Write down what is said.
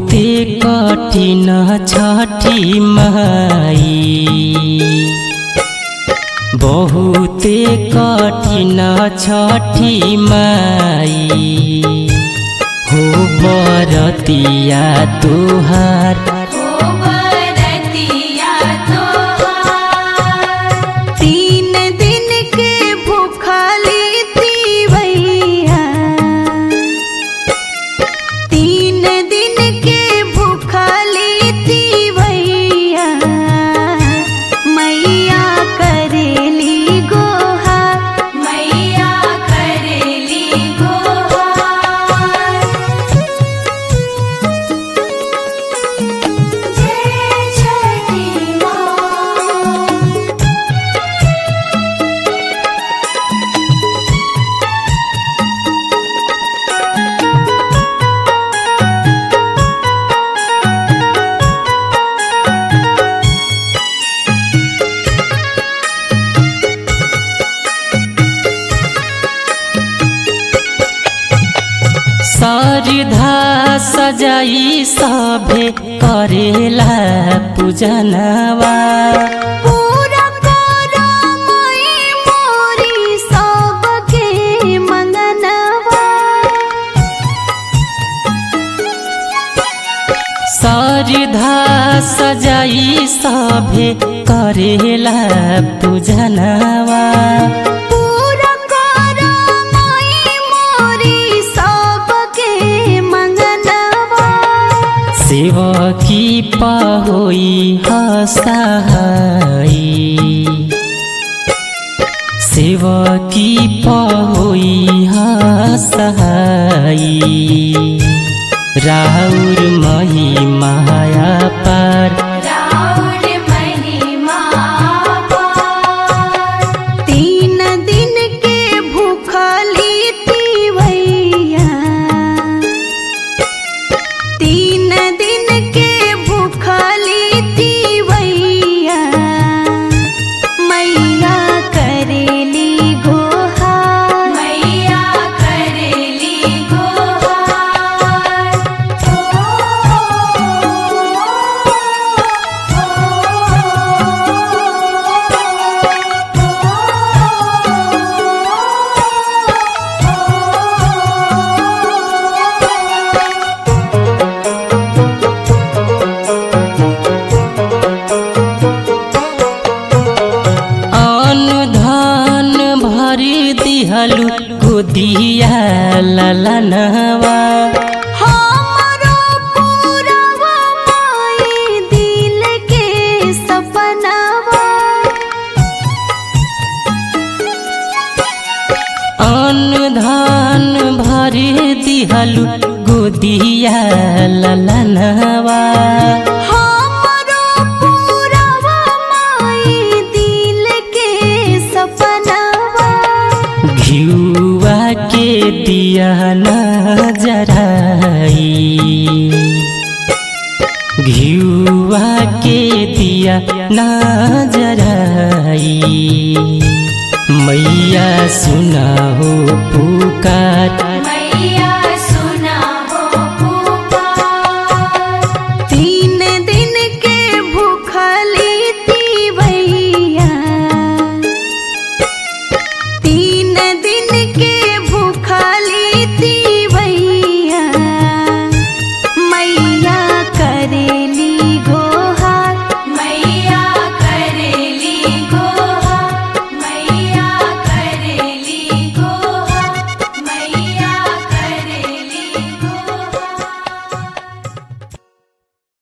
बहुते कठिन छठी माई बहुते कठिन छठी माई हो बरतिया तुहार ओ बरतिया तोहार तीन दिन के भूखली तीवैया तीन दिन के भूखली तीवैया मैया करेली गोहा मैया करेली गोहा जय छठी माँ सरधा सजाई सभे करेला पूजनवा पूरा करो मई मोरी सबके मंगनवा सरधा सजाई सभे करेला पूजनवा पूरा करो मई मोरी सबके मंगनवा शिव की पहोई हसहाई शिव की पहोई हसहाई राउर महिमाया पार राउर महिमा पार। तीन दिन के भूखली तीवैया तीन दिन के भूखली तीवैया मैया करेली गोहा मैया करेली गोहा अन्न धन भरि दिहलु गोदिया ललनवा हमरो पूरवा माई दिल के सपनावा अन्न धन भरि दिहलु गोदिया ललनवा हमरो पूरवा माई दिल के सपनावा घिउवा के दिया न जराई घिउवा के दिया न जराई मैया सुना हो पुकार